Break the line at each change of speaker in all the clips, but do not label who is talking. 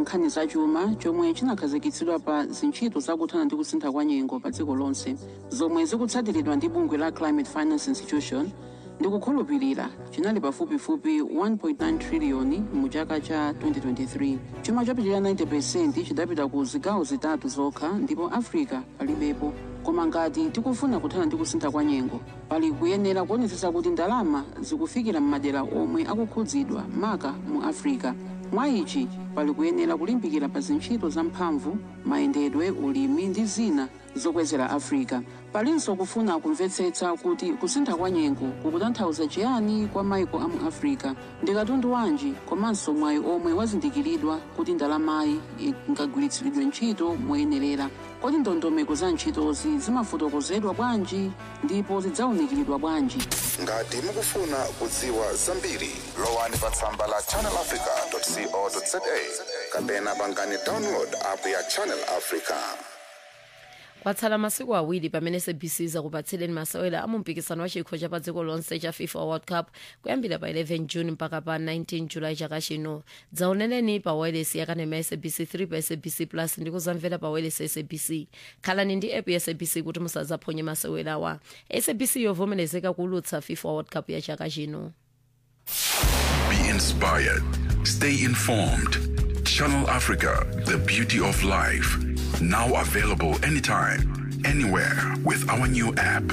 nkhani zachuma chomwe chinakhazikitsidwa pa zintchito zakuthana ndi kusintha kwa nyengo pa dziko lonse zomwe zikutsatiridwa ndi bungwe la climate finance institution ndikukhulupirira chinali pafupifupi 1.9 triliyoni mu chaka cha 2023 chuma chopitirira 90 chidapita ku zigawo zitatu zokha ndipo africa palibepo koma ngati tikufuna kuthana ndi kusintha kwa nyengo pali kuyenera kuonetsetsa kuti ndalama zikufikira m'madera omwe akukhudzidwa maka mu africa mwa ichi pali kuyenera kulimbikira pa zintchito zamphamvu mayendedwe ulimi ndi zina zokwezera africa palinso kufuna kumvetsetsa kuti kusintha kwa nyengo kukutanthauza chiyani kwa maiko a mu africa ndi katundu wanji komanso mwayi omwe wazindikiridwa kuti ndalamayi ingagwiritsidwe ntchito moyenerera kodi ndondomeko za ntchitozi zimafotokozedwa bwanji ndipo zidzawunikiridwa bwanji
ngati mukufuna kudziwa zambiri lowani pa tsamba la channelafrica.co.za kapena pangani download app ya channel africa
kwatsala masiku awiri pamene sabc zakupatsileni masewera a mumpikisano wa chikho cha pa dziko lonse cha fifa world cup kuyambira pa 11 june mpaka pa 19 julayi chaka chino dzaoneneni pa wireless yakanema ya sabc 3 pa sabc plus ndi kuzamvera pa wireless ya sabc khalani ndi app ya sabc kuti musadzaphonye masewerawa sabc yovomerezeka kuulutsa fifa world cup ya chaka chino
Be inspired. Stay informed. Channel Africa, the beauty of life. Now available anytime, anywhere with our new app.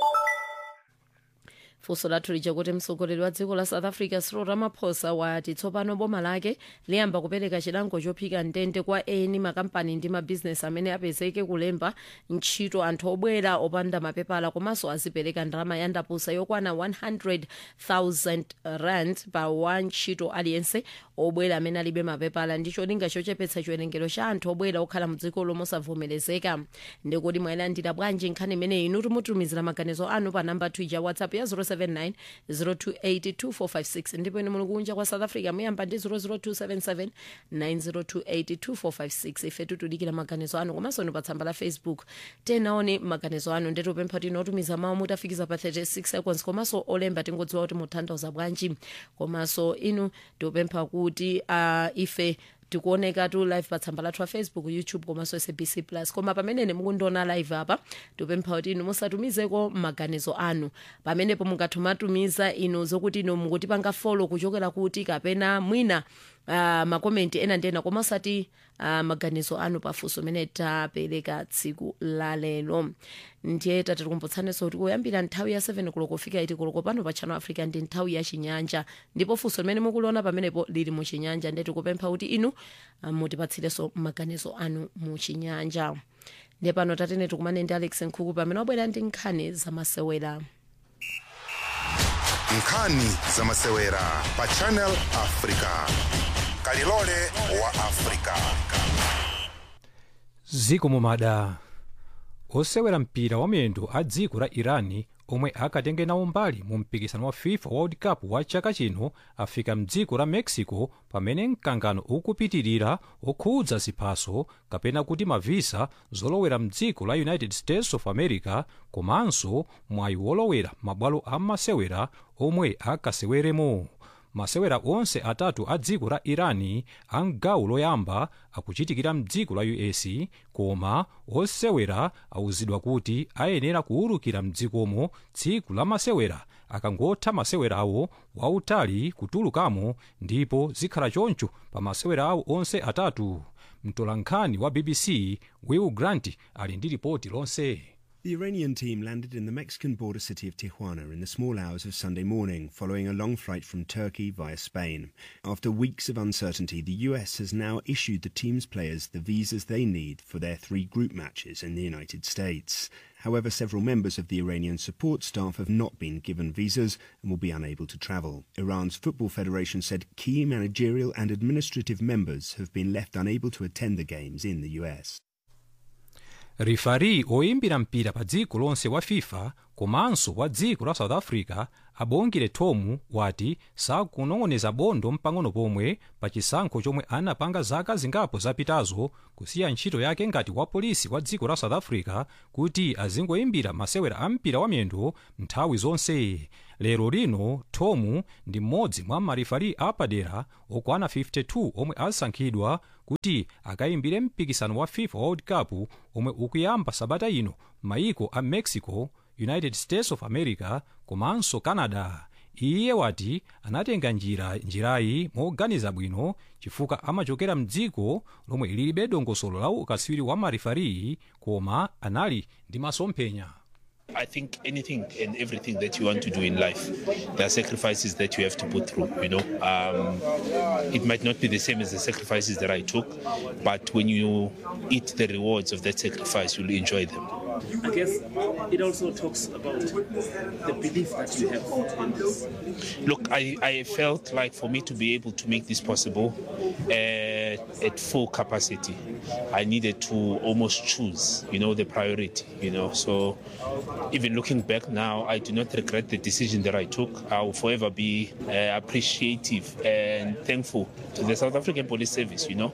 funso lathu lija kuti mtsogoleri wa dziko la south africa cyril ramaphosa wati tsopano boma lake liyamba kupereka chilango chophika ndende kwa eni makampani ndi mabhizinesi amene apezeke kulemba ntchito anthu obwera opanda mapepala komanso azipereka ndalama ya ndapusa yokwana 100,000 rand pa wa ntchito aliyense obwera amene alibe mapepala ndi cholinga chochepetsa chiwerengero cha anthu obwera okhala mdziko lomwe osavomerezeka ndikuti mwayilandira bwanji nkhani imeneyi inu timutumizira maganizo anu pa namba twija whatsapp ya 079 028 ndipo ine muli kunja kwa south africa muyamba ndi 00277 9028 ife tutudikira maganizo anu komanso ni pa tsamba la facebook tenaone maganizo anu ndetu pempha tino otumiza mawu mutafikiza pa 36 seconds komanso olemba tingodziwa kuti mutanthauza bwanji komanso inu tikupempha kuti uh, ife tikuoneka tu live pa tsamba lathu la facebook youtube komanso sabc plus koma pamene mukundiona live apa tipempha kuti inu musatumizeko maganizo anu pamenepo mungatumatumiza inu zokuti inu mukutipanga follow kuchokera kuti kapena mwina uh, makomenti ena ndi ena koma osati uh, maganizo anu pafunso amene tapereka tsiku la lero ndiye tatikumbutsanenso kuti kuyambira nthawi ya 7 koloko kufika 8 koloko pano pa channel africa ndi nthawi ya chinyanja ndipo funso limene mukuliona pamenepo lili mu chinyanja ndiye tikupempha kuti inu uh, mutipatsirenso maganizo anu mu chinyanja ndiye pano tatene tikumane ndi alex nkhuku pamene wabwera ndi nkhani zamasewera
nkhani zamasewera pa channel africa kalilole wa africa
ziko mumada osewera mpira wa miyendo a dziko la irani omwe akatenge nawo mbali mu mpikisano wa fifa world cup wa chaka chino afika mdziko la mexico pamene mkangano ukupitirira okhudza ziphaso kapena kuti mavisa zolowera mdziko la united states of america komanso mwayi wolowera mabwalo a masewera omwe akaseweremo masewera onse atatu a dziko la irani a mgawo loyamba akuchitikira mdziko la us koma osewera awuzidwa kuti ayenera kuwulukira mdzikomo tsiku la masewera akangotha masewera awo wautali kutulukamo ndipo zikhala choncho pa masewera awo onse atatu mtolankhani wa bbc will grant ali ndi ripoti lonse
The Iranian team landed in the Mexican border city of Tijuana in the small hours of Sunday morning, following a long flight from Turkey via Spain. After weeks of uncertainty, the US has now issued the team's players the visas they need for their three group matches in the United States. However, several members of the Iranian support staff have not been given visas and will be unable to travel. Iran's Football Federation said key managerial and administrative members have been left unable to attend the games in the US.
rifari oyimbira mpira pa dziko lonse wa fifa komanso wa dziko la south africa abongere tomu wati sakunong'oneza bondo mpang'ono pomwe pa chisankho chomwe anapanga zaka zingapo zapitazo kusiya ntchito yake ngati wa polisi wa dziko la south africa kuti azingoyimbira masewera a mpira wa miyendo nthawi zonse lero lino tom ndi mmodzi mwa marifari apadera okwana 52 omwe asankhidwa kuti akayimbire mpikisano wa fifa world cup omwe ukuyamba sabata ino maiko a mexico united states of america komanso canada iye wati anatenga njira njirayi moganiza bwino chifukwa amachokera mdziko lomwe lilibe dongosolo la ukaswiri wa marifari koma anali ndi masomphenya
I think anything and everything that you want to do in life, there are sacrifices that you have to put through. You know, um, it might not be the same as the sacrifices that I took, but when you eat the rewards of that sacrifice, you'll enjoy them.
I guess it also talks about the belief that you have in this.
Look, I, I felt like for me to be able to make this possible uh, at full capacity, I needed to almost choose, you know, the priority, you know. So even looking back now, I do not regret the decision that I took. I will forever be uh, appreciative and thankful to the South African Police Service, you know.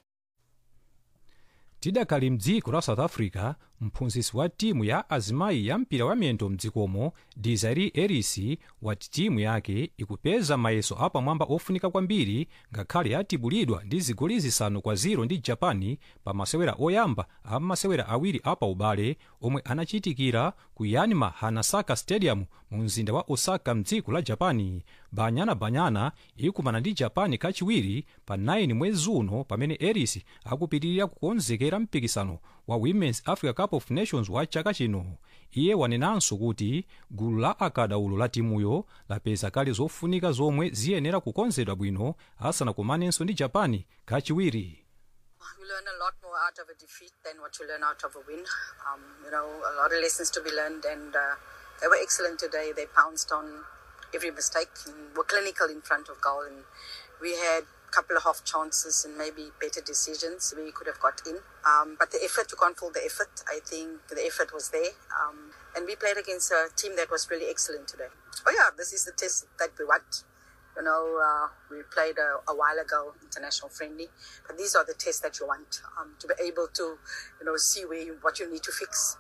tidakali mdziko la south africa mphunzitsi wa timu ya azimayi ya mpira wa miyendo mdzikomo desiree ellis wati timu yake ikupeza mayeso apamwamba ofunika kwambiri ngakhale yatibulidwa ndi zigoli zisanu kwa 0 ndi japan pa masewera oyamba a masewera awiri apa ubale omwe anachitikira ku yanmar hanasaka stadium mu mzinda wa osaka mdziko la japan banyana banyana ikumana ndi japan kachiwiri pa 9 mwezi uno pamene ellis akupitirira kukonzekera mpikisano wa women's africa cup of nations wa chaka chino iye wanenanso kuti gulu la akadaulo la timuyo lapeza kale zofunika zomwe ziyenera kukonzedwa bwino asanakumanenso ndi japan kachiwiri
You learn a lot more out of a defeat than what you learn out of a win. Um, you know, a lot of lessons to be learned, and uh, they were excellent today. They pounced on every mistake and were clinical in front of goal. And we had a couple of half chances and maybe better decisions we could have got in. Um, but the effort, you can't fault the effort. I think the effort was there. Um, and we played against a team that was really excellent today. Oh, yeah, this is the test that we want. You know, uh, we played a, a while ago, international friendly, but these are the tests that you want um, to be able to, you know, see where you, what you need to fix.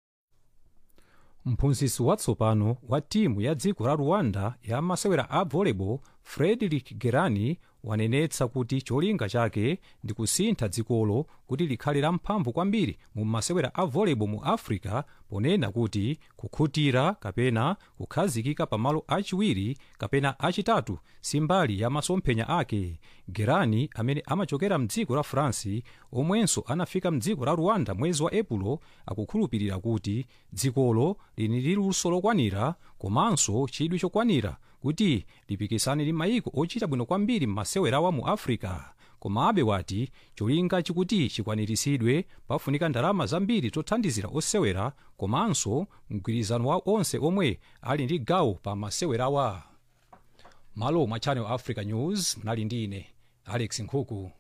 mphunzitsi watsopano wa timu ya dziko la rwanda ya masewera a volleyball frederick gerani wanenetsa kuti cholinga chake ndi kusintha dzikolo kuti likhale lamphamvu kwambiri mu masewera a volleyball mu africa ponena kuti kukhutira kapena kukhazikika pamalo achiwiri kapena achitatu simbali ya masomphenya ake gerani amene amachokera mdziko la france omwenso anafika mdziko la rwanda mwezi wa epulo akukhulupirira kuti dzikolo lili ndi luso lokwanira komanso chidwi chokwanira kuti lipikisane ndi mayiko ochita bwino kwambiri m'masewerawa mu africa komabe wati cholinga chikuti chikwaniritsidwe pafunika ndalama zambiri zothandizira osewera komanso mgwirizano wa onse omwe ali ndi gawo pa masewerawa malo mwa channel africa news mnali ndi ine alex nkhuku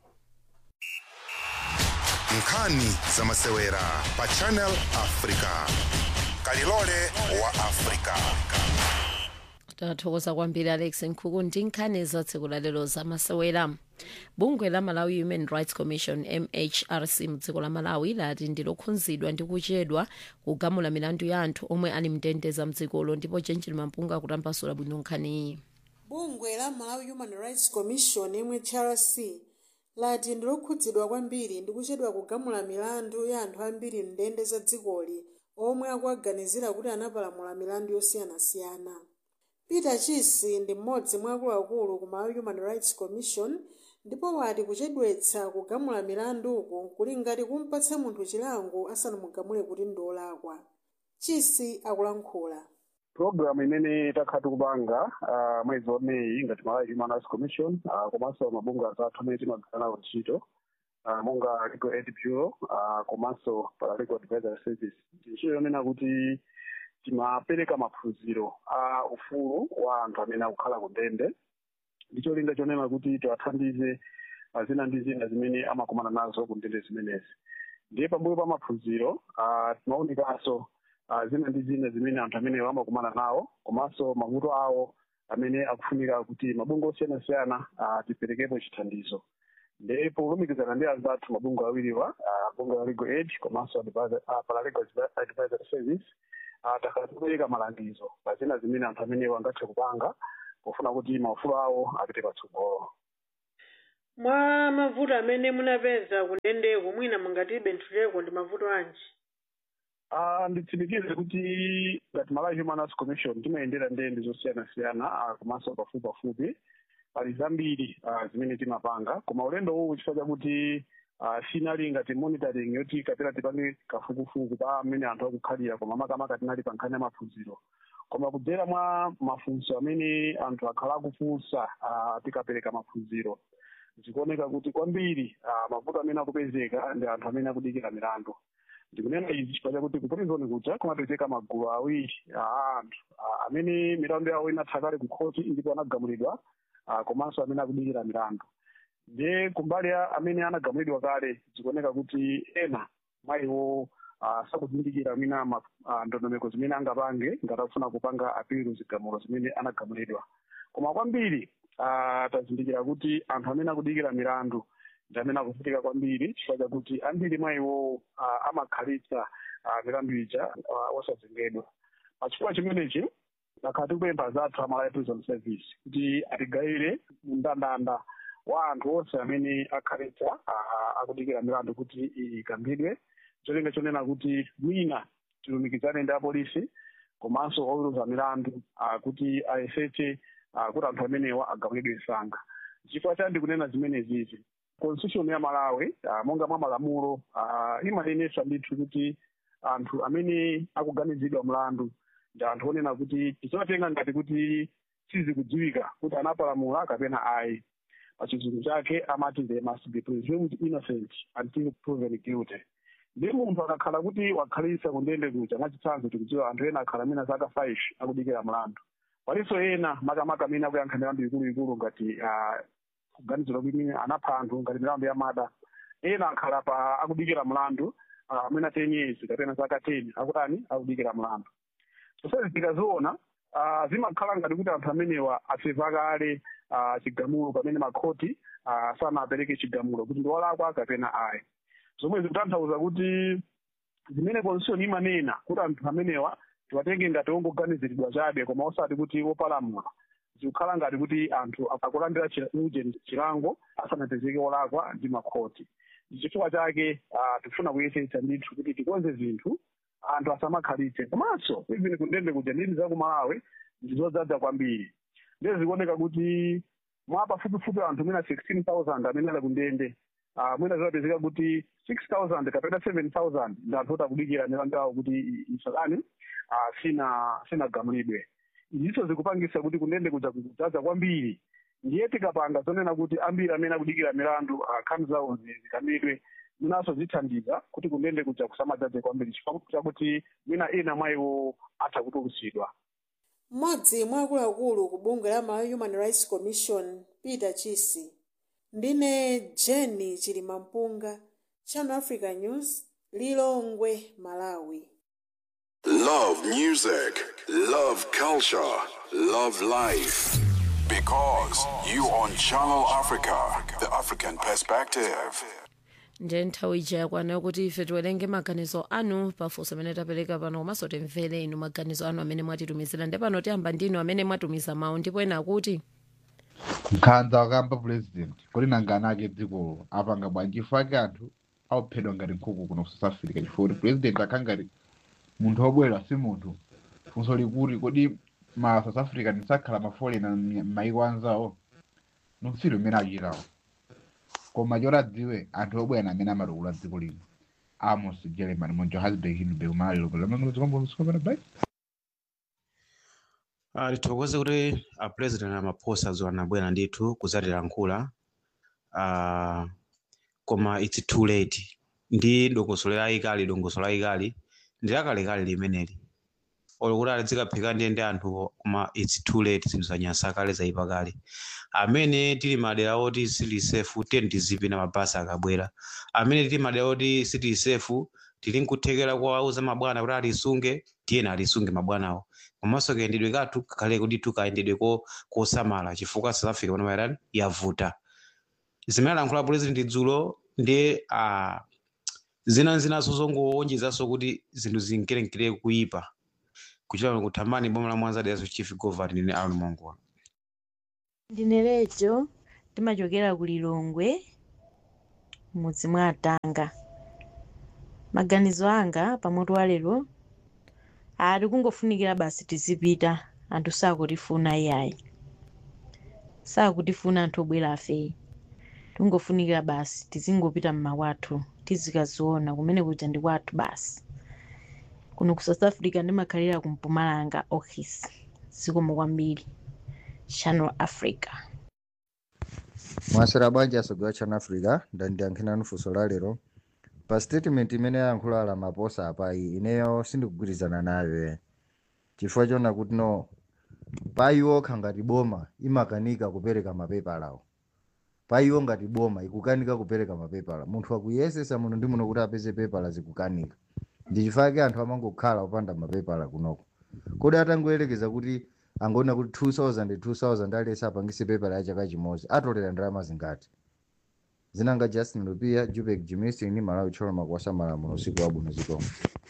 nkhani za masewera pa channel africa kalilole wa africa
tathokoza kwambiri alex nkhuku ndi nkhani za tsiku lalero za masewera bungwe la malawi human rights commission mhrc mdziko la malawi lati ndilokhudzidwa ndi kuchedwa kugamula milandu ya anthu omwe ali mndende mdzikolo ndipo chenjeri mampunga akutambasula bwino nkhaniyi
bungwe la malawi human rights commission mhrc lati ndilokhudzidwa kwambiri ndi kuchedwa kugamula milandu ya anthu ambiri mndende za dzikoli omwe akuaganizira kuti anapalamula milandu yosiyanasiyana peter chisi ndi mmodzi mwa akuluakulu ku malawi human rights commission ndipo wati kuchedwetsa kugamula milanduku kuli ngati kumpatsa munthu chilango asanamugamule kuti ndolakwa chisi akulankhula
programu imene takhala tikupanga uh, mwezi wa meyi ngati malawi human rights commission uh, komanso mabungwe atatu amene timagwira nawo ntchito uh, monga legal aid bureau uh, komanso paralegal advisory service ntchito yonena kuti timapereka maphunziro a ufulu wa anthu amene akukhala ku ndende ndi cholinga chonena kuti tiwathandize uh, zina ndi zina zimene amakumana nazo ku ndende zimenezi ndiye pambuyo pa maphunziro uh, timaonekanso uh, zina ndi zina zimene anthu amenewo amakumana nawo komanso mavuto awo amene akufunika kuti mabungwe osiyanasiyana uh, tiperekepo chithandizo ndipo kulumikizana ndi anzathu mabungwe awiriwa uh, bungwe la legal aid komanso advisor- uh, paralegal advisory service uh, takhala tikupereka malangizo pa zina zimene anthu amenewo angathe kupanga pofuna kuti maufulu awo apite patsogolo
mwa mavuto amene munapeza kundendeko mwina mungatibentuleko ndi mavuto anji
Ah, nditsimikize kuti ngati malawi human rights commission timayendera ndende zosiyanasiyana ah, komanso pafupi pafupi pali zambiri ah, zimene timapanga koma ulendo uwu chifukwa chakuti ah, sinali ngati monitoring yoti kapena tipange kafukufuku pa amene anthu akukhalira koma makamaka tinali pa nkhani ya maphunziro koma kudzera mwa mafunso amene anthu akhala akufunsa ah, tikapereka maphunziro zikuoneka kuti kwambiri ah, mavuto amene akupezeka ndi anthu amene akudikira milandu ndikunena izi chifukwa chakuti kupatizoni kuja kumapezeka magulu awiri a anthu ah, amene milandu yawo inatha kale ku khoti ndipo anagamulidwa ah, komanso amene akudikira milandu ndiye kumbali ya amene anagamulidwa kale zikuoneka kuti ena mwa iwo ah, sakuzindikira mina ma- ah, ndondomeko zimene angapange ngati akufuna kupanga apilu zigamulo zimene anagamulidwa koma kwambiri ah, tazindikira kuti anthu amene akudikira milandu ndi amene akuvutika kwambiri chifukwa chakuti ambiri mwa iwo ah, amakhalitsa ah, milandu ija ah, osazengedwa pachifukwa chimenechi takhala tikupempha zathu amalawi prison service kuti atigayire mndandanda wa anthu onse amene akhalitsa ah, akudikira milandu kuti ikambidwe cholinga chonena kuti mwina tilumikizane ndi apolisi komanso oweruza milandu ah, kuti ayesetse ah, kuti anthu amenewa agamulidwe msanga chifukwa chani ndikunena zimenezizi constitution ya malawi ah, monga mwa malamulo ah, imanenesa ndithu kuti anthu amene akuganizidwa mlandu ndi anthu onena kuti tisawatenga ngati kuti sizikudziwika kuti anapalamula kapena ayi pachizungu chake amati they must be presumed innocent until proven guilty ndi munthu akakhala kuti wakhalitsa kundende kuja mwachitsanzo tikudziwa anthu ena akhala mina zaka 5 akudikira mlandu palinso ena makamaka amene akuyankha milandu ikuluikulu ngati ah, kuganizira kuti mwina anapha anthu ngati milandu ya mada ena akhala pa akudikira mlandu ah, amene a 10 years kapena zaka 10 akutani akudikira mlandu zonsezi tikaziona ah, zimakhala ngati kuti anthu amenewa asepa kale ah, chigamulo pamene makhoti ah, sanapereke chigamulo kuti ndi walakwa kapena ayi zomwe zikutanthauza kuti zimene constitution imanena kuti anthu amenewa tiwatenge ngati ongoganiziridwa chabe koma osati kuti wopalamula zikukhala ngati kuti anthu akulandira chila- uje chilango asanapezeke wolakwa ndi makhoti ndi chifukwa chake ah, tikufuna kuyesetsa ndithu kuti tikonze zinthu anthu asamakhalitse komanso even kundende kuja ndini za kumalawi ndizodzaza kwambiri ndiye zikuoneka kuti mwa pafupifupi anthu mwina 16000 amene ali kundende ah, mwina zimapezeka kuti 6000 kapena 7000 ndi anthu oti akudikira milandu yawo kuti i- isalani ah, sina sinagamulidwe izinso zikupangisa kuti kundende kuja kudzaza kwambiri ndiye tikapanga zonena kuti ambiri amene akudikira milandu ah, nkhani zawo zi- zikamidwe mwinanso zithandiza kuti kundende kuja kusamadzaze kwambiri chifukwa chakuti mwina ena mwa iwo atha kutulusidwa
mmodzi mwa akuluakulu ku bungwe la malawi human rights commission peter chisi ndine jenny chilimampunga channel africa news lilongwe malawi
Love music, love culture, love life. Because you on Channel Africa, the African perspective.
nje nthawi ija yakwana kuti ife tiwerenge maganizo anu pafunso amene tapereka pano komanso timvere inu maganizo anu amene mwatitumizira ndi pano tiyamba ndinu amene mwatumiza mawu ndipo ena akuti
nkhanza wakamba president kuti nangana ake dzikolo apanga bwanji chifukwa ake anthu auphedwa ngati nkhuku kuno ku south africa chifukwa kuti president akhala ngati munthu obwera si munthu funso likuti kodi ma south africa ndisakhala mafolena m'mayiko anzawo nonsiro imene achitawo koma choti adziwe anthu obwera amene amatukula dziko lino amos german mu johannesburg hindenburg malilo lamangolozikombosikopana bai
Ah, tithokoze kuti a president amaphosa dzuwa anabwera ndithu kudzatilankhula ah, koma its too late ndi dongosolo layikali dongosolo layikali ndi lakalekale limeneli olo kuti alizikaphika ndiye ndi anthu koma its too late zinthu zanyasa kale zayipa kale amene tili madera oti sili safe tiyeni tizipita mabasi akabwera amene tili madera oti sitili safe tili nkuthekera kuwauza mabwana kuti alisunge tiyeni alisunge mabwanawo komanso kayendedwe kathu kale kuti tukayendedwe ko kosamala chifukwa south africa pano mairani yavuta zimene alankhula president dzulo ndi ah, zina zinaso zongowonjezanso kuti zinthu zinkerenkere kuyipa kuchita kuno kuthambani boma la mwanza dayaso chief govern ndine aron mongola
ndine lecho timachokera ku lilongwe mudzi mwa atanga maganizo anga pamutu wa lero ati kungofunikira basi tizipita anthu sakutifuna iyayi sakutifuna anthu obwera afeyi tingofunikira basi tizingopita mmawathu tizikaziona kumene kuja ndi kwathu basi kuno ku south africa ndimakhalira ku mpumalanga office zikomo kwambiri channel africa
mwasera bwanji asogwa channel africa ndandiyankhirani funso la lero pa statement imene yayankhula ala maposa apayi ineyo sindikugwirizana nayo chifukwa chona kuti no payiwo ngati boma imakanika kupereka mapepala awo payiwo ngati boma ikukanika kupereka mapepala munthu akuyesesa muno ndi muno kuti apeze pepala zikukanika ndichifukwa anthu amangokhala opanda mapepala kunoko kodi atangoyerekeza kuti angoona kuti 2000 2000 aliyese apangise pepala ya chaka chimodzi atolera ndalama zingati zinanga justin lupia jupek jimistin ni malawi choloma kuwasa malamulo usiku wabwino zikomo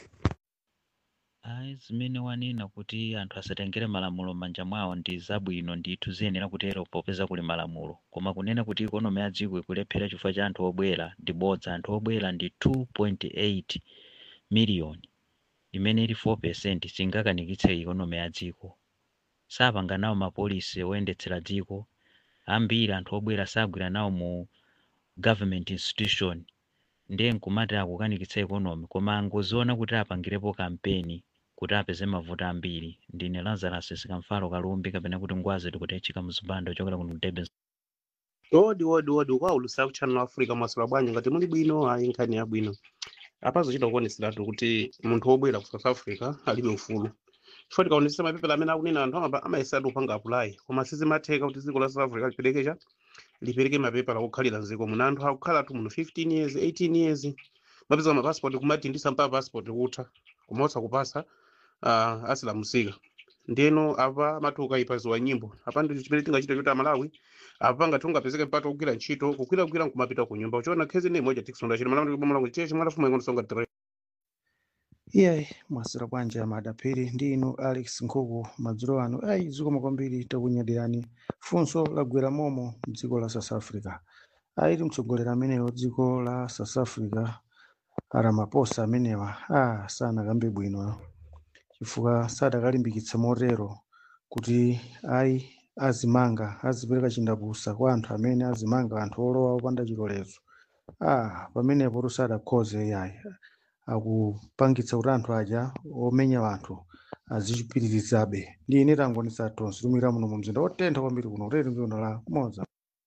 ayi zimene wanena kuti anthu asatengere malamulo m'manja mwawo ndi zabwino ndithu ziyenera kutero popeza kuli malamulo koma kunena kuti ikonomi ya dziko ikulephera chifukwa cha anthu obwera ndi bodza anthu obwera ndi 2.8 miliyoni imene ili 4 percent singakanikitse ikonomi ya dziko sapanga nawo mapolisi oyendetsera dziko ambiri anthu obwera sagwira nawo mu government institution ndiye nkumati akukanikitsa ikonomi koma angoziona kuti apangirepo kampeni kuti apeze mavuto ambiri ndine lazarus sikamfalo kalumbi kapena kuti ngwazi tikutechika mzipando chokera kuno kudebe
odi odi odi ukwaulusa ku channel africa mwasula bwanji ngati muli bwino ayi nkhani yabwino apazochita kuoneseratu kuti munthu wobwera ku south africa alibe ufulu chifukwa tikaonesesa mapepala amene akunena anthu ama- amayesatu kupanga apulayi koma sizimatheka kuti dziko la south africa liperekecha lipereke mapepala okhalira mdziko muno anthu akukhalatu muno 15 years 18 years mapeza mapassport kumati ndisamba passport kutha koma osakupasa uh, asilamusika ndeno apa matuka ipaziwa nyimbo apa ndi chimene tingachita choti amalawi apa ngati ungapezeke mpata kugwira ntchito kugwiragwira nkumapita ku nyumba uchiona khezi ne moja tikusonda chino malamulo kubomola kuti cheche mwalafumu ingondosonga tere
iye mwasira bwanji amadapiri ndi inu alex nkhuku madzulo ano ayi zikomo kwambiri takunyadirani funso lagwera momo mdziko la south africa ayiti mtsogoleri amenewo dziko la south africa aramaposa amenewa a sanakambe bwino chifukwa sadakalimbikitsa motero kuti ayi azimanga azipereka chindapusa kwa anthu amene azimanga anthu olowa opanda chilolezo a pamenepo tusadakhoze yayi akupangitsa kuti anthu aja omenya anthu azichipitirizabe ndi ine tangonisa tonse tumira muno mu mzinda otentha kwambiri kuno kuteti mzinda la kumoza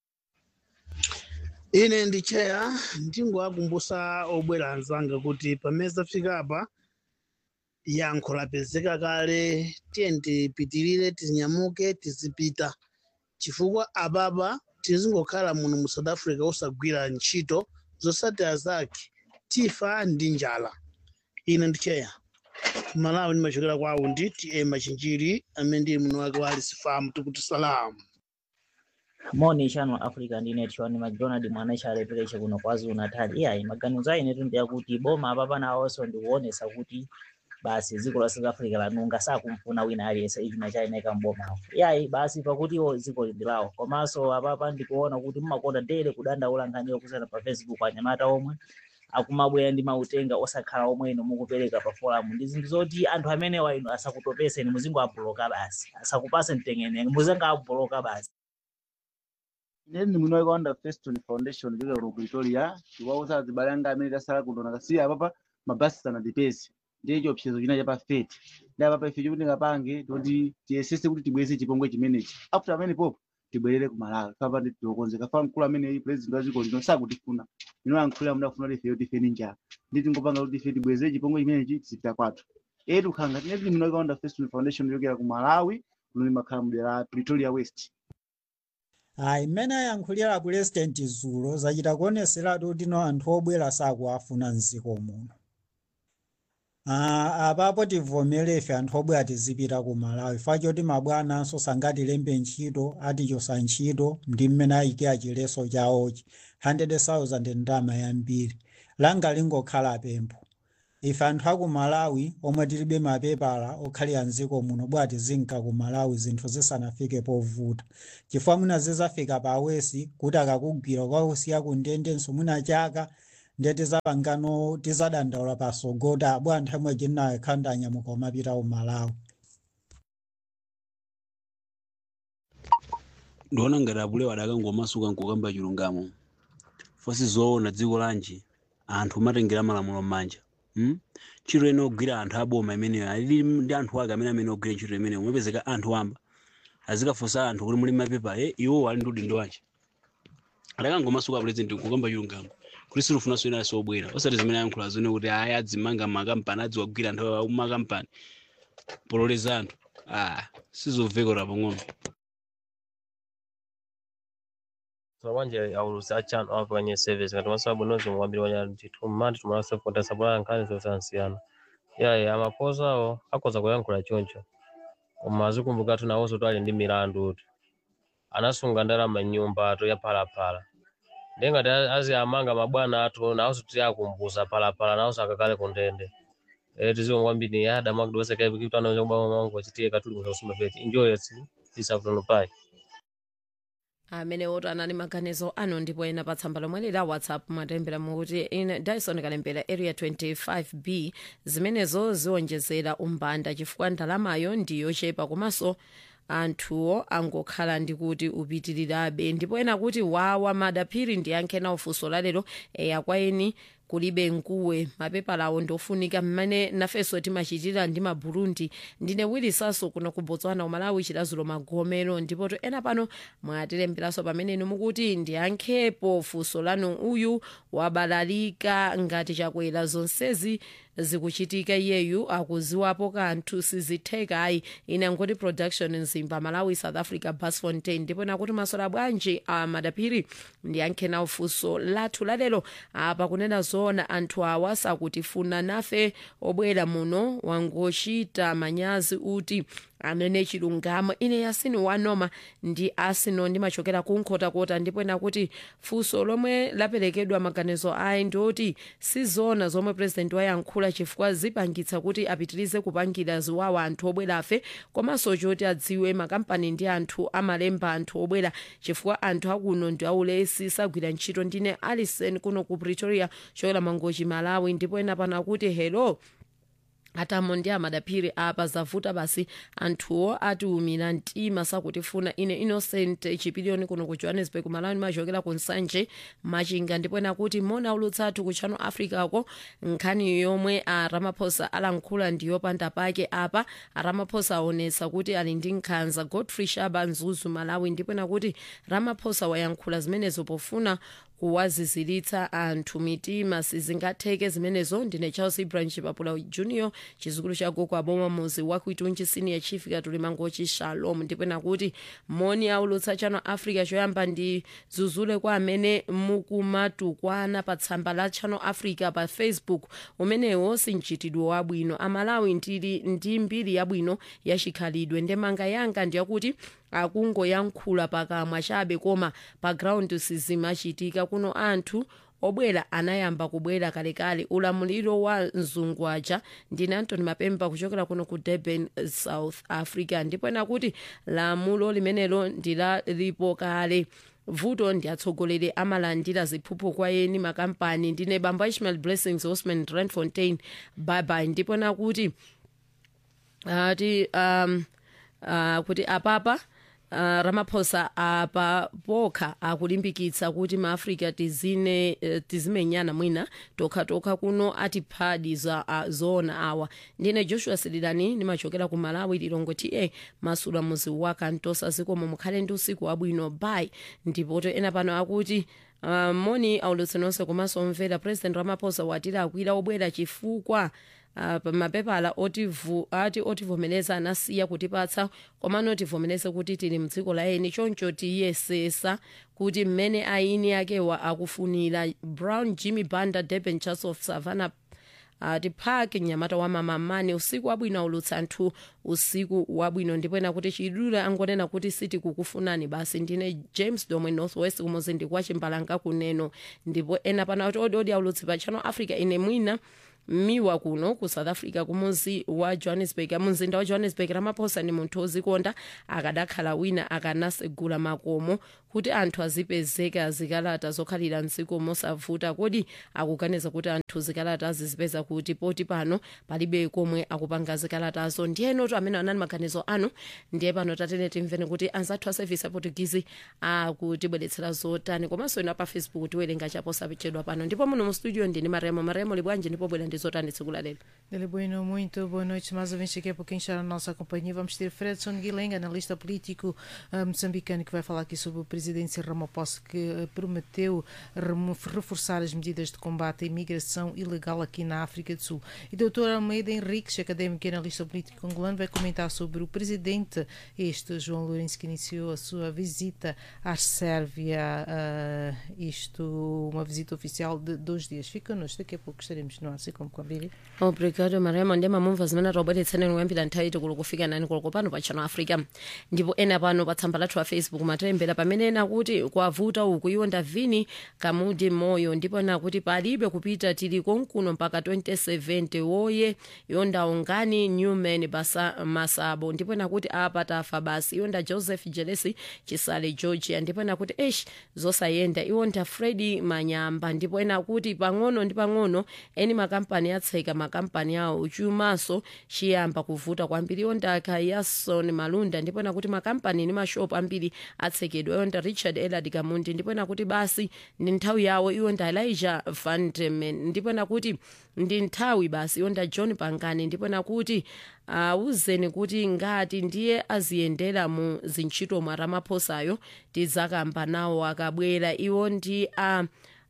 ine ndi cheya ndingowakumbusa obwera anzanga kuti pamene zafika apa yankho lapezeka kale tiye tipitirire tinyamuke tizipita chifukwa apapa tizingokhala muno mu south africa osagwira ntchito zosatira zake tifa ndi njala ine ndi cheya malawi ndimachokera kwa aundi ta machinjiri amene ndili muno wake wa alisifamu tikuti salamu
moni channel africa ndine tiwani macdonald mwana chalepereche kuno kwazulu natal iyayi maganizo ayinetu ndi akuti boma apapa nawonso ndikuonesa kuti basi dziko la south africa lanunga sakumfuna wina aliyense ichina chayineka mbomawo iyayi basi pakuti iwo dziko lindilawo komanso apapa ndikuona kuti mmakonda ndere kudandaula nkhaniyo kusana pa facebook anyamata omwe akumabwera ndi mautenga osakhala omwe ino mukupereka pa forum ndi zinthu zoti anthu amenewa ino asakutopeseni muzingo abloka basi asakupase mtengene muzingo abloka basi
Ine ndi muno wakaonda Feston Foundation kuchokera ku Pretoria chiwauza azibale anga amene tasala kuno nakasiya apapa mabasi sanatipeze ndiye chiopsezo china cha pa fete ndi apapa ife chikuti ngapange toti tiyesese kuti tibweze chipongwe chimenechi after amene popo tibwerere ku Malawi papa ndi tiokonzeka fa mkulu amene president wa dziko lino sakutifuna ino yankhulira mudafuna kuti ife yoti ife ni njala ndi tingopanga kuti ife tibweze chipongwe chimenechi tizipita kwathu etu khanga tine tili muno wakaonda Feston Foundation kuchokera ku Malawi kuno limakhala mdera la Pretoria West
ayi mmene ayankhulira pulezidenti zulo zachita kuoneseratu kuti no anthu obwera sakuafuna mdziko muno Ah, apapo tivomere ife anthu obwera tizipita ku malawi fachoti mabwananso sangatilembe ntchito atichosa ntchito ndi mmene ayikira chileso chawochi 100,000 ndama yambiri langa lingokhala pempho ife anthu aku malawi omwe tilibe mapepala okhalira mdziko muno bwati zinka ku malawi zinthu zisanafike povuta chifukwa mwina zizafika pa awesi kuti akakugwira kwakusiya ku ndendenso mwina chaka ndiye tizapangano tizadandaula pasogota abwa anthu amwe tinayo khanda anyamuka umapita ku malawi
ndiona ngati apulewa adakangomasuka nkukamba chilungamo fosi zoona dziko lanji anthu amatengera malamulo m'manja hmm? ntchito ine ogwira anthu aboma imeneyo alili ndi anthu ake amene amene ogwira ntchito imeneyo umapezeka anthu amba azikafunsa anthu kuti muli mapepa e iwo ali ndi udindo wanji adakangomasuka president kukamba chilungamo kuti silufunanso ina sobwera osati zimene ayankhula zone kuti aya adzimanga makampani adziwagwira anthu amakampani pololeza anthu ah sizovekera pang'ono
Sabanje aulusi achan off kwenye service ngati masababu nozi mwambiri wanya ndithu mmati tumalasa kota sabula nkhani zosansiyana yaye amaposa awo akhoza kuyankhula choncho koma azikumbukatu nawonso twali ndi milandu uti anasunga ndalama nyumba atu ya phalaphala ndiye ngati azi amanga mabwana athu nawonso tiyakumbusa phalaphala nawonso akakale ku ndende eh tiziwo kwambiri yada makudwesa kai kitu anaonja kubama mangu achitie katuli kusasuma peti enjoy it isafutono pai
amene oto anali maganizo ano ndipo ena pa tsamba lomwe lila whatsapp mwatembera mukuti ine dyson kalembera area 25b zimenezo ziwonjezera umbanda chifukwa ndalamayo ndiyochepa komanso anthuwo angokhala ndi kuti upitirirabe ndipo ena kuti wawa madaphiri ndiyankhe nawo funso lalero eya kwa eni kulibe nkuwe mapepala awo ndofunika mmene nafenso timachitira ndi maburundi ndine wilisaso kuno ku botswana umalawi chilazulo magomero ndipo to ena pano mwatilemberanso pamene inu mukuti ndiyankhepo funso lanu uyu wabalalika ngati chakwera zonsezi zikuchitika iyeyu akuziwapo kanthu sizitheka ayi ine angoti production mzimba malawi south africa bas fontain ndipo nakuti masola bwanji a madaphiri ndiyankhe nawo funso lathu lalero apa kunena zoona anthu awa sakutifuna nafe obwera muno wangochita manyazi uti amene chilungamo ine yasini wanoma ndi asino ndimachokera kunkhotakota ndipo nakuti funso lomwe laperekedwa maganizo ayi ndioti sizona zomwe president wayankhula chifukwa zipangitsa kuti apitirize kupangira ziwawa anthu obwerafe komanso choti adziwe makampani ndi anthu amalemba anthu obwera chifukwa anthu akuno ndi aulesi sagwira ntchito ndine alison kuno ku pretoria chokera mangochi malawi ndipo ena pano kuti hello atamo ndi amadaphiri apa zavuta basi anthuwo atiumira mtima sakutifuna ine innocent chipiliyoni kuno ku johannesburg malawi machokera ku nsanje machinga ndipo ena kuti mona ulutsathu ku channel africa ko nkhani yomwe a ramaphosa alankhula ndiyopanda pake apa a ramaphosa aonetsa kuti ali ndi nkhanza godfrey shaba mzuzu malawi ndipo ena kuti ramaphosa wayankhula zimenezo pofuna kuwaziziritsa anthu mitima sizingatheke zimenezo ndine charles ibrahim chipapula junior chizukulu cha gogo aboma muzi wakuitunji senior chief katuli mangochi shalom ndipo nakuti moni aulutsa channel africa choyamba ndi zuzule kwa amene mukumatukwana pa tsamba la channel africa pa facebook umenewo sinchitidwe wabwino amalawi ndili ndi mbiri yabwino yachikhalidwe ndemanga yanga ndiyakuti akungoyankhula pakamwa chabe koma pa ground sizimachitika kuno anthu obwera anayamba kubwera kalekale ulamuliro wa mzungwaja ndine antony mapemba kuchokera kuno ku durban south africa ndipo nakuti lamulo limenelo ndilalipo kale vuto ndi atsogoleri amalandira ziphuphu kwa eni makampani ndine bambo ishmael blessings osman randfontein bye ndipo nakuti ati um, uh, kuti apapa Uh, ramaphosa apa pokha akulimbikitsa kuti maafrika tizine uh, tizimenyana mwina tokhatokha kuno atiphadi za uh, zoona awa ndine joshua sililani ndimachokera ku malawi lilongo ta masula muzi wa kantosa zikomo mukhale ndi usiku wabwino bai ndipoto ena pano akuti uh, moni aulutsi nonse komanso omvera president ramaphosa watira akwira obwera chifukwa uh, mapepala otivu, ati otivomereza anasiya kutipatsa komano otivomereze kuti tili mdziko la eni choncho tiyesesa kuti mmene aini akewa akufunira brown jimmy banda durban church of savannah ati uh, park mnyamata wa mamamani usiku wabwino aulutsa anthu usiku wabwino ndipo ena kuti chidule angonena kuti siti kukufunani basi ndine james domwe northwest kumuzi ndi kwa chimbalanga kuneno ndipo ena pana kuti odi odi aulutsi pa channel africa ine mwina miwa kuno ku south africa kumuzi wa johannesburg mumzinda wa johannesburg ramaphosa ndi munthu ozikonda akadakhala wina akanasegula makomo kuti anthu azipezeka zikalata zokhalira mdziko mosavuta kodi akuganiza kuti anthu zikalata azizipeza kuti poti pano palibe komwe akupanga zikalatazo ndiyenotu amene anali maganizo anu ndiye pano tatene timveni kuti anzathu a service aportugizi akutibweretsera zotani komanso ino pa facebook tiwerenga chaposapechedwa pano ndipo muno mu studio ndini maremo maremo libwanji ndipo bwera ndi zotani tsiku la lero
Dele Bueno, muito boa noite. Mais ouvintes daqui a pouquinho está na nossa companhia. Vamos ter Fredson Guilherme, analista político eh, moçambicano, que vai falar aqui sobre o presidente Cyril Ramaphosa, que eh, prometeu remo- reforçar as medidas de combate à imigração ilegal aqui na África do Sul. E doutor Almeida Henriques, académico e analista político angolano, vai comentar sobre o presidente, este João Lourenço, que iniciou a sua visita à Sérvia, eh, isto, uma visita oficial de dois dias. Fica connosco, daqui a pouco estaremos no ar, assim como combinei.
obrigado maremo ndi mamumva zimene taubweretsaneni kuyambira nthawi tikulu kufika nani koloko pano pa channel africa ndipo ena pano pa tsamba lathu la facebook matilembera pamene ena kuti kwavuta uku iwo ndavini kamudi moyo ndipo ena kuti palibe kupita tili konkuno mpaka 2070 woye iwo ndaungani newman basa masabo ndipo ena kuti apa tafa basi iwo nda joseph jelesi chisale georgia ndipo ena kuti esh zosayenda iwo nda fredi manyamba ndipo ena kuti pang'ono ndi pang'ono eni makampani atseka makampani awo chumaso chiyamba kuvuta kwambiri iwo nda kayason malunda ndipo ena kuti makampani ndi mashopu ambiri atsekedwa iwo nda richard elard kamundi ndipo ena kuti basi ndi nthawi yawo iwo nda elijah vandeman ndipo ena kuti ndi nthawi basi iwo nda john pangani ndipo ena kuti awuzeni kuti ngati ndiye aziyendera mu zintchito mwa ramaphosayo tizakamba nawo akabwera iwo ndi a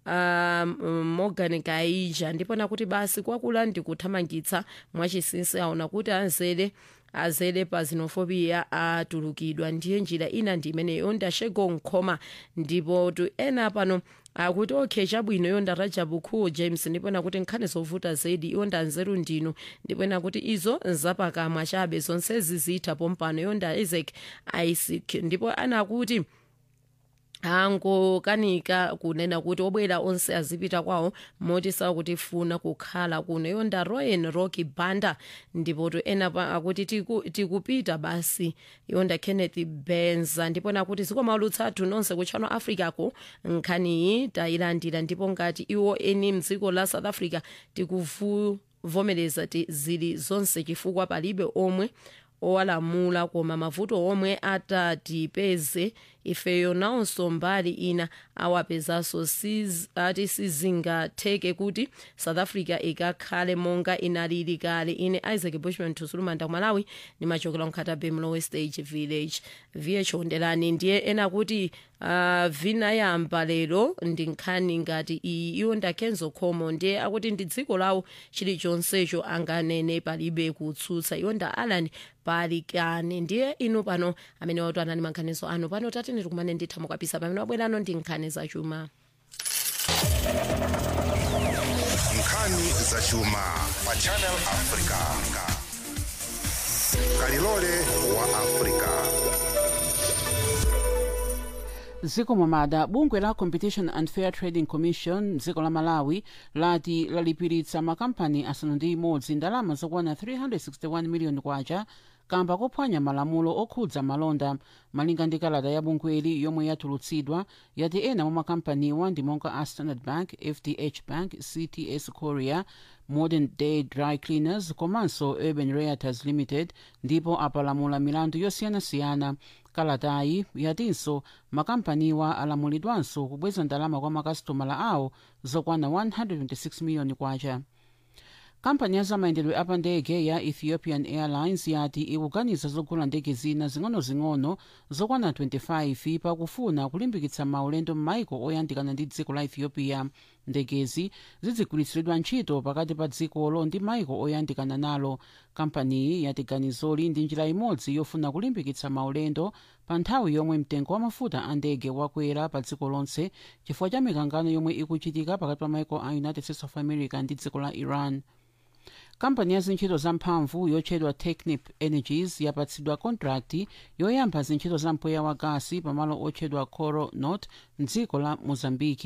um, morgan kaija ndipo nakuti basi kwakula ndikuthamangitsa mwachinsinsi aona kuti azere azere pa xenophobia atulukidwa ndiye njira ina ndi imeneyo ndashego nkhoma ndipo tu ena pano akuti okay chabwino iyo ndarajabu cool james ndipo nakuti nkhani zovuta zedi iyo ndanzeru ndino ndipo nakuti izo zapakamwa chabe zonsezi zitha pompano iyo nda isaac isaac ndipo anakuti angokanika kunena kuti obwera onse azipita kwawo moti sakutifuna kukhala kuno iyo nda royan rocky banda ndipo to ena pa- akuti tiku- tikupita basi iyo nda kenneth benza ndipo nakuti zikomaulutsa athu nonse kutchano africa ko nkhaniyi tayilandira ndipo ngati iwo eni mdziko la south africa tikuvomereza ti zili zonse chifukwa palibe omwe owalamula koma mavuto omwe atatipeze ifeyo nawonso mbali ina awapezanso siz- ati sizingatheke kuti south africa ikakhale monga inalili kale ine isaac bushman tusulumanda ku malawi nimachokera mkhatabe mlowe stage village vh hondelani ndiye ena kuti uh, vinayamba lero ndi nkhani ngati iyi iwo ndakenzo khomo ndiye akuti ndi dziko lawo chilichonsecho anganene palibe kutsutsa iwo nda alan palikane ndiye inu pano amene watu anani mankhanizo anu pano tatene tikumane nditha mukwapisa pamene wabwerano ndi nkhani zachuma
nkhani zachuma pa channel africa kalilole wa africa
dziko momada bungwe la competition and fair trading commission dziko la malawi lati lalipiritsa makampani asanu ndi imodzi ndalama zokwana 361 miliyoni kwacha kamba kophwanya malamulo okhudza malonda malinga ndi kalata ya bungweli yomwe yatulutsidwa yati ena mwa makampaniwa ndi monga a standard bank fdh bank cts korea modern day dry cleaners komanso urban realtors limited ndipo apalamula milandu yosiyanasiyana kalatayi yatinso makampaniwa alamulidwanso kubweza ndalama kwa makasitomala awo zokwana 126 miliyoni kwacha kampani ya zamayendedwe apa ndege ya ethiopian airlines yati ikuganiza zogula ndege zina zing'onozing'ono zokwana 25 pakufuna kulimbikitsa maulendo m'maiko oyandikana ndi dziko la ethiopia ndegezi zizigwiritsidwa ntchito pakati pa dzikolo ndi maiko oyandikana nalo kampaniyi yati ganizoli ndi njira imodzi yofuna kulimbikitsa maulendo pa nthawi yomwe mtengo wa mafuta a ndege wakwera pa dziko lonse chifukwa cha mikangano yomwe ikuchitika pakati pa maiko a united states of america ndi dziko la iran kampani ya zintchito zamphamvu yotchedwa technip energies yapatsidwa kontrakti yoyamba zintchito za mpweya wa gasi pamalo otchedwa coro north mdziko la mozambiki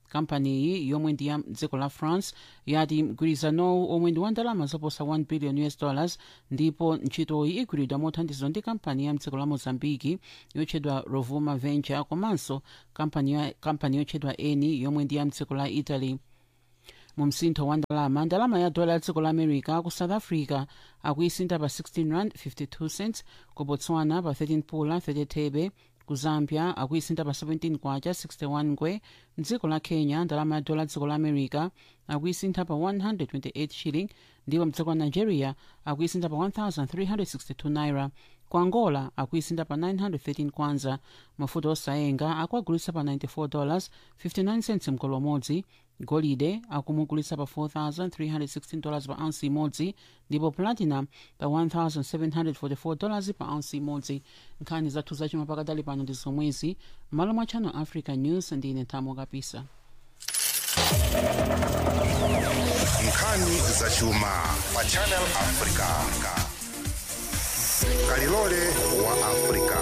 kampaniyi yomwe ndi ya dziko la france yati mgwirizanowu omwe ndi wa ndalama zoposa 1 billion us dollars ndipo ntchitoyi igwiridwa mothandizidwa ndi kampani ya mdziko la mozambiki yotchedwa rovuma venture komanso kampani ya- kampani yotchedwa eni yomwe ndi ya mdziko la italy mu msintho wa ndalama ndalama ya dola ya dziko la america ku south africa akuisinta pa 16 rand 52 cents ku botswana pa 13 pula 30 thebe ku zambia akuisinta pa 17 kwacha 61 ngwe mdziko la kenya ndalama ya dola ya dziko la america akuisintha pa 128 shilling ndipo mdziko la nigeria akuisintha pa 1362 naira ku angola akuisintha pa 913 kwanza mafuta osayenga akuagulitsa pa 94 dollars 59 cents mkolo umodzi golide akumugulitsa pa 4316 dollars pa ounce imodzi ndipo platinum pa 1744 dollars pa ounce imodzi nkhani zathu zachuma pakadali pano ndi zomwezi m'malo mwa channel africa news ndine thamo kapisa
nkhani zachuma pa channel africa kalilole wa africa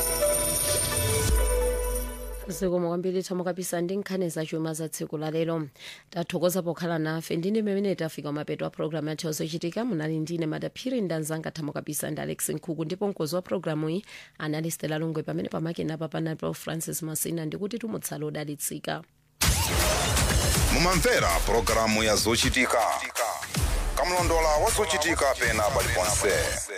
zikomo kwambiri thamo kapisa ndi nkhani zachuma za tsiku la lero tathokoza pokhala nafe ndine mmene tafika mapeto a programu yathu zochitika munali ndine madaphiri ndanzanga thamo kapisa ndi alex nkhuku ndipo mkozi wa programu iyi anali stela lungwe pamene pamakenapa panalipo francis masina ndikuti tumutsala odalitsika
mumamvera pulogalamu ya zochitika kamlondola wa zochitika pena paliponse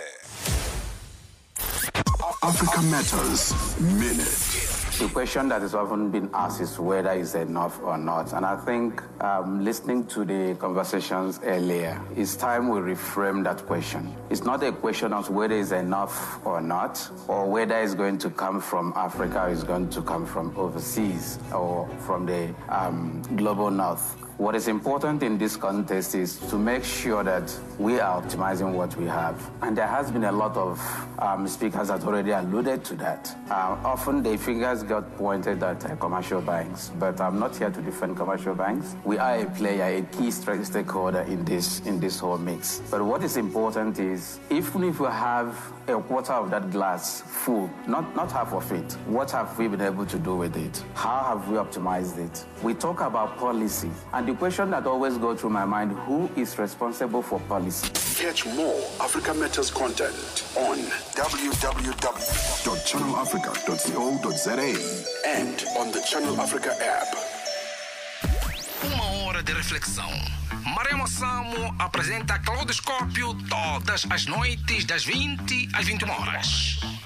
Africa Matters Minute.
The question that is often been asked is whether it's enough or not. And I think um, listening to the conversations earlier, it's time we reframe that question. It's not a question of whether it's enough or not, or whether it's going to come from Africa or it's going to come from overseas or from the um, global north. What is important in this context is to make sure that we are optimizing what we have. And there has been a lot of um, speakers that already alluded to that. Uh, often the fingers got pointed at uh, commercial banks, but I'm not here to defend commercial banks. We are a player, a key stra- stakeholder in this in this whole mix. But what is important is even if we have a quarter of that glass full, not, not half of it. What have we been able to do with it? How have we optimized it? We talk about policy, and the question that always goes through my mind, who is responsible for policy?
Catch more Africa Matters content on www.channelafrica.co.za and on the Channel Africa app.
Uma hora de reflexão. Maremo Samo apresenta Claudoscópio todas as noites das 20 às 21 horas.